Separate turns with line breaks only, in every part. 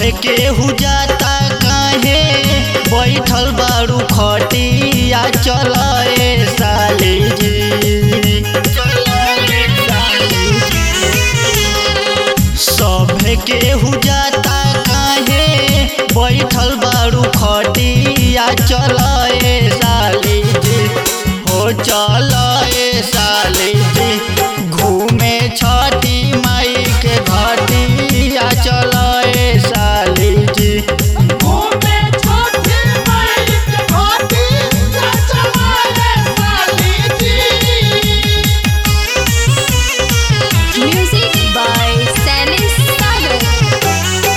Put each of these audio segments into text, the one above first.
सभे केहू जाता काहे बैठल बारू खटिया चल ए साली जी सभे केहू जाता काहे बैठल बारू खटिया चल ए साली जी हो चल ए साली जी घूमे छठी माई के घटिया चल ए साली जी
घूमे छोटी माई के घाटी चचमाए साली जी
Music by Salis Sagar.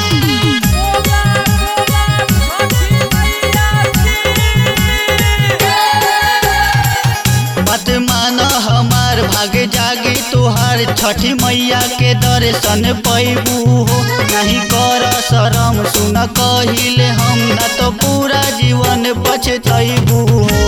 मत मान हमार भागे जागी तोहार छठी मैया के दर्शन पैबू हो नहीं कर शरम सुन कहिले हम न तो पूरा जीवन पछतैबू हो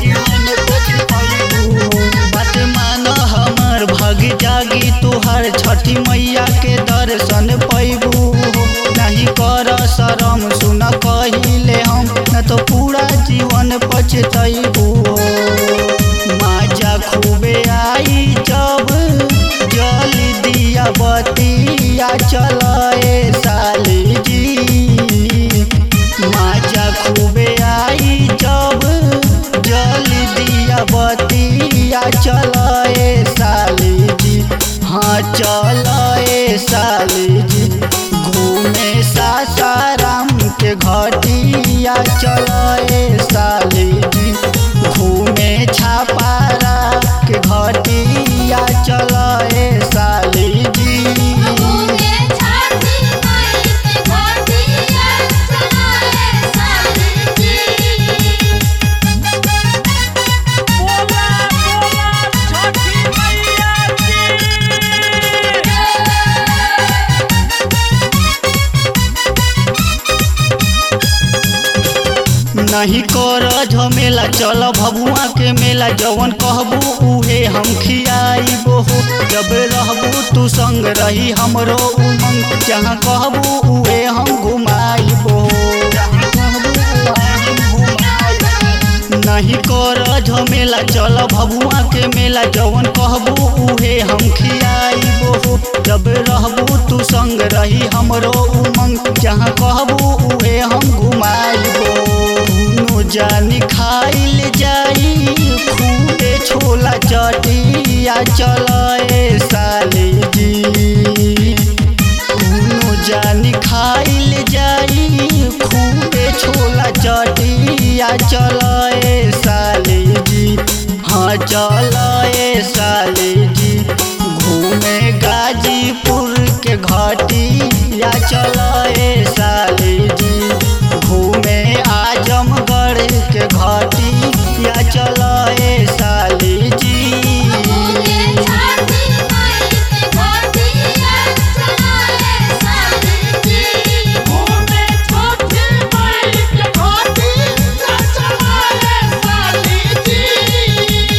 मत मान हमार भाग जागी तोहार छठी मैया के दर्शन पैबू हो नहीं कर शरम सुन कहिले हम न तो पूरा जीवन पछतैबू हो माजा खूबे आई जब जल दिया बतिया चल ए साली जी माजा खूबे आई जब जल दिया बतिया चल ए साली जी हाँ चल ए साली जी घूमे सासाराम के घटिया चल ए साली जी घूमे छापारा के घटिया चल ए साली जी
घूमे छठी माई के घाटी चचमाए साली जी
नहीं कर झमेला चल भभुआ के मेला जवन कहबू उहे हम खियाइबो हो जब रहबू तू संग रही हमरो उमंग जहाँ कहबू उहे हम घुमाइबो नहीं कर झमेला चल भभुआ के मेला जवन कहबू उहे हम खियाइबो हो जब रहबू तू संग रही हमरो उमंग जहाँ कहबू उहे हम घुमाइबो दुनू जानी खाइल जाई खूबे छोला चटिया चल ए साली जी दुनू जानी खाइल जाई खूबे छोला चटिया चल ए साली जी हाँ चल ए साली जी घूमे गाजीपुर के घटिया चल ए साली जी घूमे आजमगढ़ के घटिया चल ए साली जी
घूमे छठी माई के घाटी चचमाए साली जी घूमे छोटी माई के घाटी चचमाए साली जी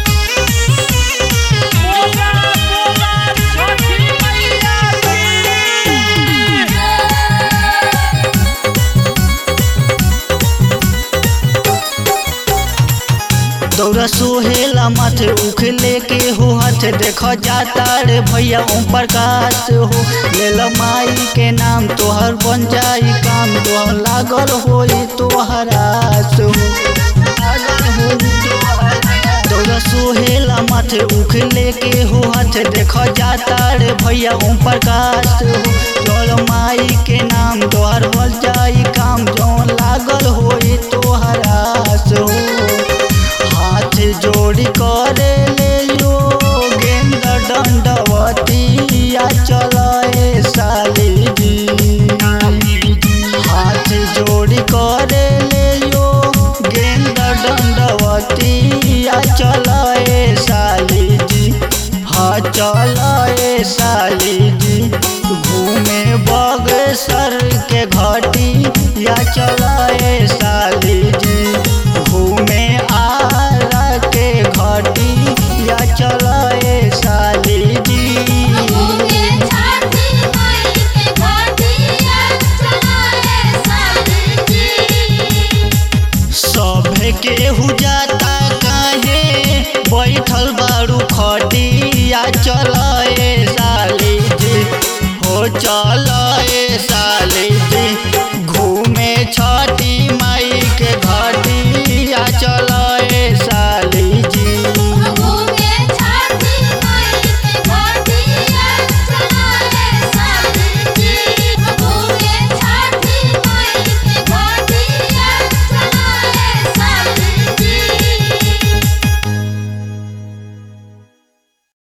दौरा सोहेला माथे उख लेके हो हाथ देख जाता रे भैया ओम प्रकाश हो लेल माई के नाम तोहर बन जाई काम तोहर लागल होई तोहर आस हो लागल होई तोहर आस। दौरा सोहेला माथे उख लेके हो हाथ देख जाता रे भैया ओम प्रकाश हो चल माई के नाम तोहर बन जाई काम जो लागल होई तोहर आस हो हाथ जोड़ी करे ले यो गेंद दंडवतिया चल ए साली जी हाथ जोड़ी करे ले यो गेंद दंडवतिया चल ए साली जी हाँ चल ए साली जी घूमे चल